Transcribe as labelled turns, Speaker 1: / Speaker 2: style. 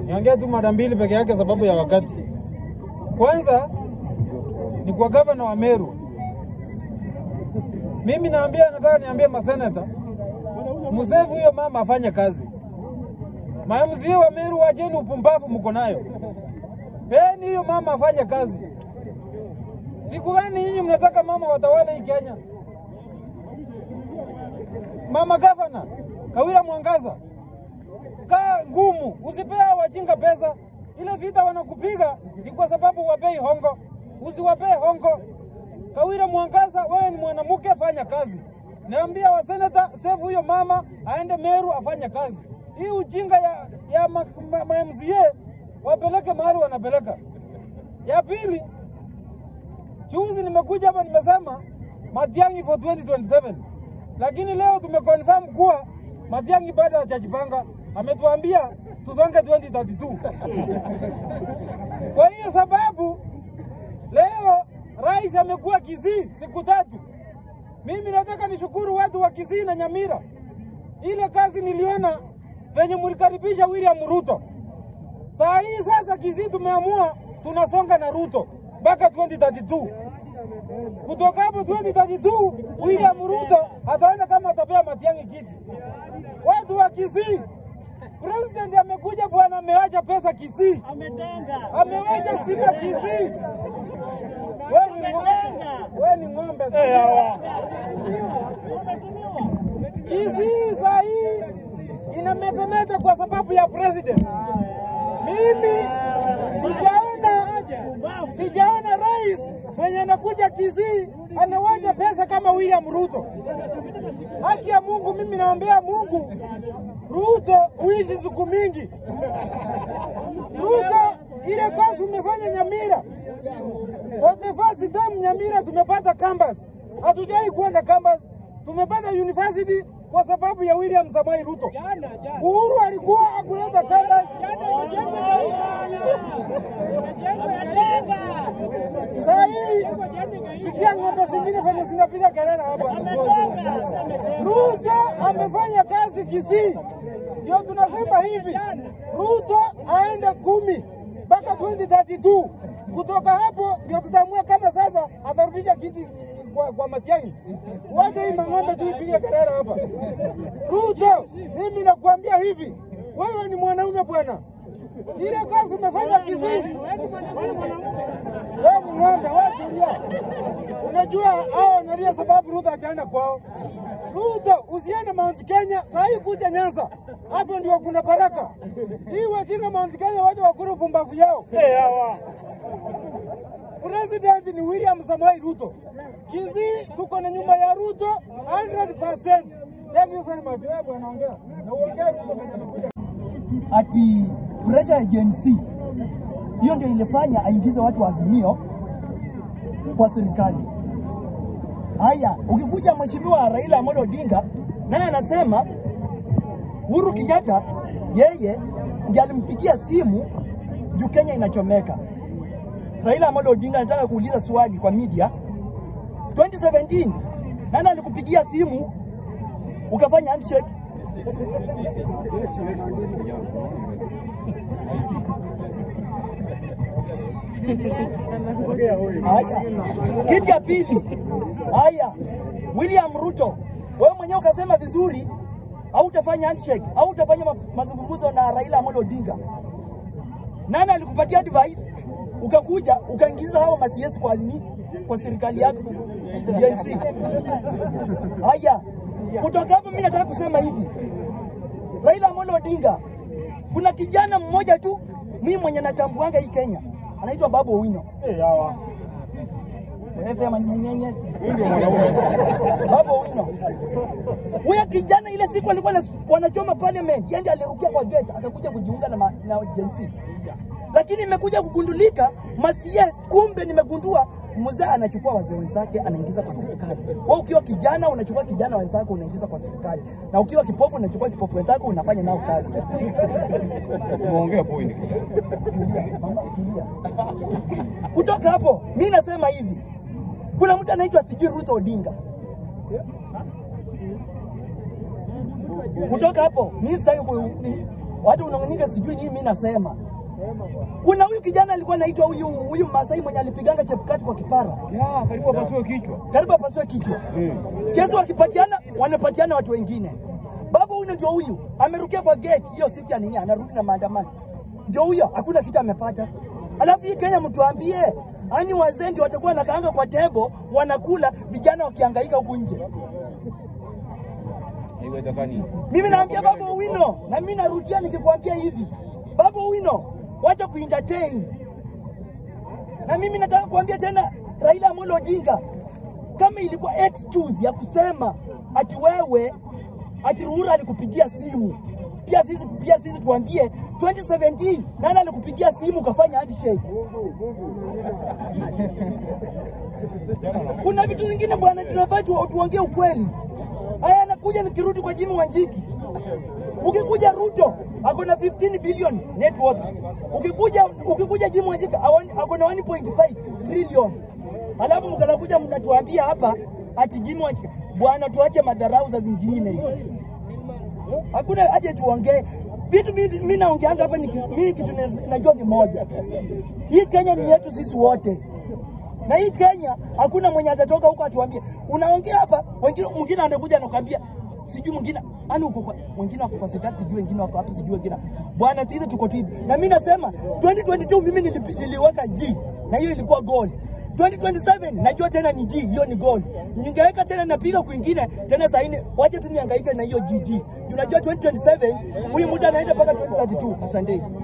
Speaker 1: Niongea tu mada mbili peke yake sababu ya wakati. Kwanza ni kwa gavana wa Meru. Mimi naambia, nataka niambie maseneta, msevu huyo mama afanye kazi. Mamzie wa Meru, wacheni upumbavu mko nayo, peni hiyo mama afanye kazi. Siku gani nyinyi mnataka mama watawale hii Kenya? Mama gavana Kawira Mwangaza, kaa ngumu, usipea wajinga pesa. Ile vita wanakupiga ni kwa sababu wapei hongo, usiwapee hongo. Kawira Mwangaza, wewe ni mwanamke, fanya kazi. Naambia waseneta save huyo mama aende Meru afanye kazi. Hii ujinga ya, ya ma, ma, ma MCA wapeleke mahali wanapeleka. Ya pili, juzi nimekuja hapa nimesema Matiang'i for 2027 lakini leo tumeconfirm kuwa Matiang'i bado hajajipanga, ametuambia tusonge 2032. Kwa hiyo sababu leo rais amekuwa Kisii siku tatu. Mimi nataka nishukuru watu wa Kisii na Nyamira, ile kazi niliona venye mlikaribisha William Ruto. Saa hii sasa Kisii tumeamua tunasonga na Ruto mpaka 2032. Kutoka hapo 2032 William Ruto ataona kama atapea Matiang'i kiti. Watu wa Kisii, president amekuja bwana, amewacha pesa Kisii,
Speaker 2: Ametenga.
Speaker 1: amewacha stima Kisii. Wewe ni ng'ombe, wewe ni ng'ombe tu.
Speaker 2: Umetumiwa.
Speaker 1: Kisii saa hii inametemeta kwa sababu ya president. Mimi sijaona sijaona rais mwenye anakuja Kisii anawaja pesa kama William Ruto. Haki ya Mungu, mimi naombea Mungu Ruto uishi siku mingi. Ruto, ile kazi umefanya Nyamira, for the first time Nyamira tumepata campus, hatujai kuwa na campus, tumepata university kwa sababu ya William Samoei Ruto. Uhuru alikuwa akuleta campus, saa hii sikia ng'ombe zingine venye zinapiga kelele hapa. Ruto amefanya kazi Kisii, ndio tunasema hivi, Ruto aende kumi mpaka 2032. Kutoka hapo ndio tutaamua kama sasa atarudisha kiti kwa, kwa Matiang'i. Wacha hii mang'ombe tu ipige kelele hapa. Ruto, mimi nakuambia hivi, wewe ni mwanaume bwana, ile kazi umefanya Kisii wewe ni ng'ombe, wewe tulia. Unajua hao wanalia sababu Ruto hajaenda kwao. Ruto usiende Mount Kenya, saa hii kuja Nyanza, hapo ndio kuna baraka. Hii wajinga Mount Kenya waje wakuru pumbavu yao. President ni William Samoei Ruto. Kisii tuko na nyuma ya Ruto 100%. Thank you very much. Wewe bwana ongea. Na uongee Ruto venye amekuja.
Speaker 3: ati pressure ya Gen Z hiyo ndio ilifanya aingize watu wa Azimio kwa serikali. Haya, ukikuja mheshimiwa Raila Amolo Odinga, naye anasema Uhuru Kenyatta yeye ndiye alimpigia simu juu Kenya inachomeka. Raila Amolo Odinga anataka kuuliza swali kwa media. 2017 nani alikupigia simu ukafanya handshake? Haya, kitu ya pili, haya, William Ruto, wewe mwenyewe ukasema vizuri, hautafanya handshake, hautafanya ma- mazungumzo na Raila Amolo Odinga. Nani alikupatia advice? Ukakuja ukaingiza hao masiesi kwa nini? Kwa serikali yako DNC. Haya, kutoka hapo mimi nataka kusema hivi, Raila Amolo Odinga, kuna kijana mmoja tu mimi mwenye natambuanga hii Kenya, anaitwa Babu Owino. Wewe sema nyenyenye. Babu Owino. Huyo kijana ile siku alikuwa na- wanachoma parliament, yeye ndiye alirukia kwa gate akakuja kujiunga na, ma- na Gen Z. Lakini imekuja kugundulika masies, kumbe nimegundua mzee anachukua wazee wenzake anaingiza kwa serikali. Wewe ukiwa kijana unachukua kijana wenzako unaingiza kwa serikali, na ukiwa kipofu unachukua kipofu wenzako unafanya nao kazi.
Speaker 4: Umeongea point.
Speaker 3: Tulia, mama, tulia. Kutoka hapo mi nasema hivi, kuna mtu anaitwa sijui Ruto Odinga. Kutoka hapo mi sitaki ku- ni- Watu unang'anyika sijui nini mimi nasema. Kuna huyu kijana alikuwa anaitwa huyu huyu Masai mwenye alipiganga Chepkati kwa kipara.
Speaker 4: Ya, karibu apasue kichwa.
Speaker 3: Karibu apasue kichwa. Siasa wakipatiana wanapatiana watu wengine. Baba huyu ndio huyu amerukia kwa gate hiyo siku ya nini, anarudi na maandamano. Ndio huyo, hakuna kitu amepata. Alafu hii Kenya mtuambie, ani wazee ndio watakuwa nakaanga kwa tebo wanakula, vijana wakihangaika huku nje.
Speaker 4: Haiwezekani.
Speaker 3: Mimi naambia Baba Owino, na mimi narudia nikikwambia hivi, Baba Owino, wacha kuentertain. Na mimi nataka kuambia tena Raila Amolo Odinga, kama ilikuwa excuse ya kusema ati wewe ati Ruhura alikupigia simu, pia sisi pia sisi tuambie 2017 nani alikupigia simu ukafanya handshake? Kuna vitu zingine bwana, tunafaa tu, tuongee ukweli. Haya, anakuja nikirudi kwa Jimmy Wanjigi. Ukikuja Ruto ako na 15 billion net worth. Ukikuja ukikuja Jimmy Wanjigi awan- ako na 1.5 trillion. Alafu mkanakuja mnatuambia hapa ati Jimmy Wanjigi, bwana, tuache madharau za zingine hivi. Hakuna aje tuongee vitu. Mimi naongeanga hapa, ni- mimi kitu na- najua ni moja tu, hii Kenya ni yetu sisi wote na hii Kenya hakuna mwenye atatoka huko atuambie unaongea hapa, wengine mwingine anakuja anakuambia sijui mwingine ani uko kwa wengine wako kwa serikali, sijui wengine wako hapa, sijui wengine bwana, sisi tuko tu hivi. Na mimi nasema 2022 mimi nilipi, niliweka G na hiyo ilikuwa goal. 2027 najua tena ni G, hiyo ni goal. Ningeweka tena napiga kwingine tena saini, wache tu nihangaike na hiyo GG. Unajua 2027 huyu mtu anaenda mpaka 2032. Asante.